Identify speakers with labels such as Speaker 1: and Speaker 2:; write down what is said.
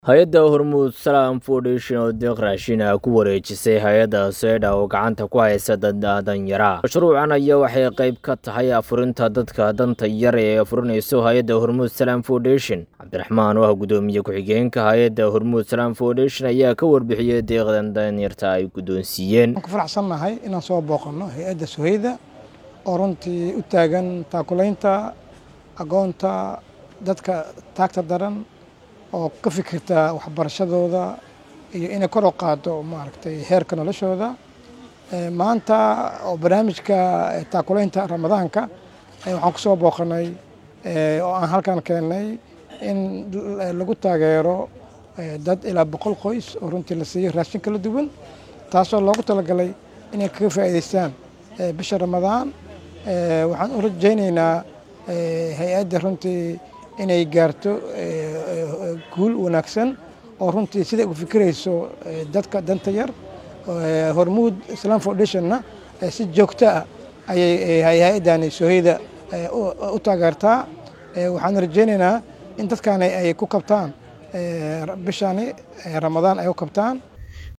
Speaker 1: hay-adda hormuud salaam foundation oo deeq raashin ah ku wareejisay hay-adda seedha oo gacanta ku haysa dad danyara mashruucan ayaa waxay qayb ka tahay afurinta dadka danta yar ee afurinayso hay-adda hormuud salaam foundation cabdiraxmaan oo ah guddoomiye ku-xigeenka hay-adda hormuud salaam foundation ayaa ka warbixiyey deeqdan danyarta ay guddoonsiiyeen
Speaker 2: waan ku faraxsannahay inaan soo booqanno hay-adda soheyda oo runtii u taagan taakulaynta agoonta dadka taagta daran oo ka fikirta waxbarashadooda iyo inay kor u qaado maaragtay heerka noloshooda maanta oo barnaamijka taakulaynta ramadaanka waxaan kusoo booqanay oo aan halkan keennay in lagu taageero dad ilaa boqol qoys oo runtii la siiyo raashin kala duwan taasoo loogu talagalay inay kaga faa'iidaystaan bisha ramadaan waxaan u rajaynaynaa hay-adda runtii inay gaarto guul wanaagsan oo runtii siday u fikirayso dadka danta yar hormuud islam foundationna si joogto ah ayay hay-addani soheyda u taageertaa waxaan rajaynaynaa in dadkaani ay ku kabtaan bishani ramadaan ay u kabtaan